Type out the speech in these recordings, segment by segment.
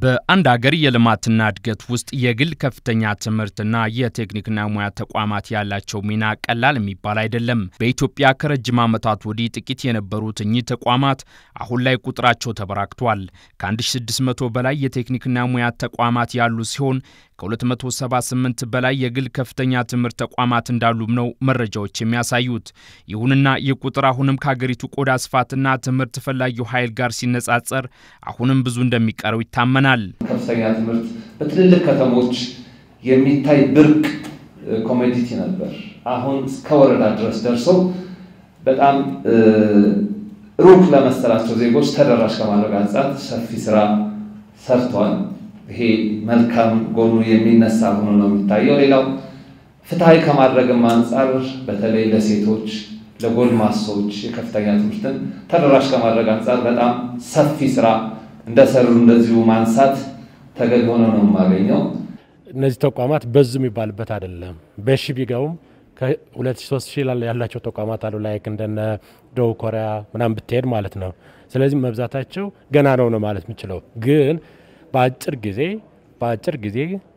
በአንድ ሀገር የልማትና እድገት ውስጥ የግል ከፍተኛ ትምህርትና የቴክኒክና ሙያ ተቋማት ያላቸው ሚና ቀላል የሚባል አይደለም። በኢትዮጵያ ከረጅም ዓመታት ወዲህ ጥቂት የነበሩት እኚህ ተቋማት አሁን ላይ ቁጥራቸው ተበራክቷል። ከ1600 በላይ የቴክኒክና ሙያ ተቋማት ያሉ ሲሆን ከ278 በላይ የግል ከፍተኛ ትምህርት ተቋማት እንዳሉም ነው መረጃዎች የሚያሳዩት። ይሁንና ይህ ቁጥር አሁንም ከሀገሪቱ ቆዳ ስፋትና ትምህርት ፈላጊው ኃይል ጋር ሲነጻጸር አሁንም ብዙ እንደሚቀረው ይታመናል። ከፍተኛ ትምህርት በትልልቅ ከተሞች የሚታይ ብርቅ ኮሞዲቲ ነበር። አሁን እስከ ወረዳ ድረስ ደርሰው በጣም ሩቅ ለመሰላቸው ዜጎች ተደራሽ ከማድረግ አንጻር ሰፊ ስራ ሰርቷል። ይሄ መልካም ጎኑ የሚነሳ ሆኖ ነው የሚታየው። ሌላው ፍትሐዊ ከማድረግም አንጻር በተለይ ለሴቶች፣ ለጎልማሶች የከፍተኛ ትምህርትን ተደራሽ ከማድረግ አንጻር በጣም ሰፊ ስራ እንደሰሩ እንደዚሁ ማንሳት ተገቢ ሆኖ ነው የማገኘው። እነዚህ ተቋማት በዙ የሚባልበት አይደለም። በሺ ቢገቡም ከሁለት ሺ ሶስት ሺ ያላቸው ተቋማት አሉ። ላይክ እንደነ ደቡብ ኮሪያ ምናምን ብትሄድ ማለት ነው። ስለዚህ መብዛታቸው ገና ነው ነው ማለት የምችለው ግን በአጭር ጊዜ በአጭር ጊዜ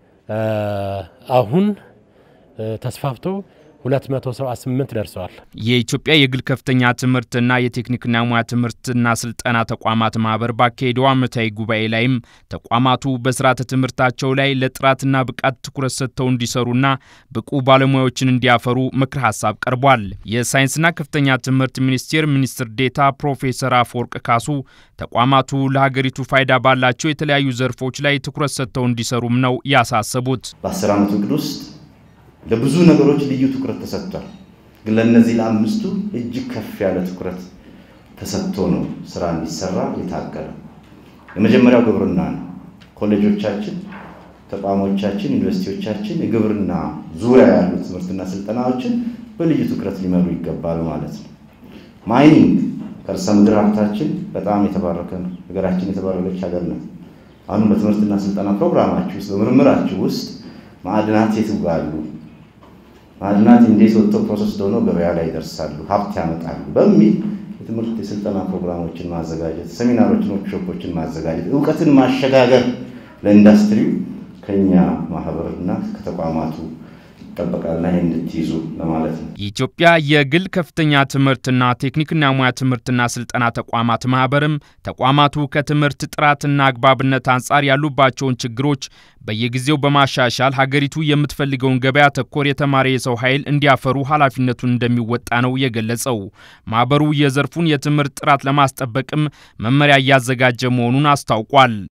አሁን ተስፋፍቶ 278 ደርሰዋል። የኢትዮጵያ የግል ከፍተኛ ትምህርትና የቴክኒክና ሙያ ትምህርትና ስልጠና ተቋማት ማህበር ባካሄደው ዓመታዊ ጉባኤ ላይም ተቋማቱ በስርዓተ ትምህርታቸው ላይ ለጥራትና ብቃት ትኩረት ሰጥተው እንዲሰሩና ብቁ ባለሙያዎችን እንዲያፈሩ ምክር ሀሳብ ቀርቧል። የሳይንስና ከፍተኛ ትምህርት ሚኒስቴር ሚኒስትር ዴታ ፕሮፌሰር አፈወርቅ ካሱ ተቋማቱ ለሀገሪቱ ፋይዳ ባላቸው የተለያዩ ዘርፎች ላይ ትኩረት ሰጥተው እንዲሰሩም ነው ያሳሰቡት። በአስር ዓመት እቅድ ውስጥ ለብዙ ነገሮች ልዩ ትኩረት ተሰጥቷል። ግን ለእነዚህ ለአምስቱ እጅግ ከፍ ያለ ትኩረት ተሰጥቶ ነው ስራ እንዲሰራ የታቀደ። የመጀመሪያው ግብርና ነው። ኮሌጆቻችን፣ ተቋሞቻችን፣ ዩኒቨርሲቲዎቻችን የግብርና ዙሪያ ያሉ ትምህርትና ስልጠናዎችን በልዩ ትኩረት ሊመሩ ይገባል ማለት ነው። ማይኒንግ ከርሰ ምድር ሀብታችን በጣም የተባረከ ነው። ሀገራችን የተባረከች ሀገር ናት። አሁን በትምህርትና ስልጠና ፕሮግራማችሁ ውስጥ በምርምራችሁ ውስጥ ማዕድናት የት ይጋሉ ማዕድናት እንዴት ወጥተው ፕሮሰስ ሆነው ገበያ ላይ ይደርሳሉ፣ ሀብት ያመጣሉ በሚል የትምህርት የስልጠና ፕሮግራሞችን ማዘጋጀት፣ ሴሚናሮችን፣ ወርክሾፖችን ማዘጋጀት፣ እውቀትን ማሸጋገር ለኢንዱስትሪው ከኛ ማህበርና ከተቋማቱ ይጠበቃልና ይህ እንድትይዙ ለማለት ነው። የኢትዮጵያ የግል ከፍተኛ ትምህርትና ቴክኒክና ሙያ ትምህርትና ስልጠና ተቋማት ማህበርም ተቋማቱ ከትምህርት ጥራትና አግባብነት አንጻር ያሉባቸውን ችግሮች በየጊዜው በማሻሻል ሀገሪቱ የምትፈልገውን ገበያ ተኮር የተማረ የሰው ኃይል እንዲያፈሩ ኃላፊነቱን እንደሚወጣ ነው የገለጸው። ማህበሩ የዘርፉን የትምህርት ጥራት ለማስጠበቅም መመሪያ እያዘጋጀ መሆኑን አስታውቋል።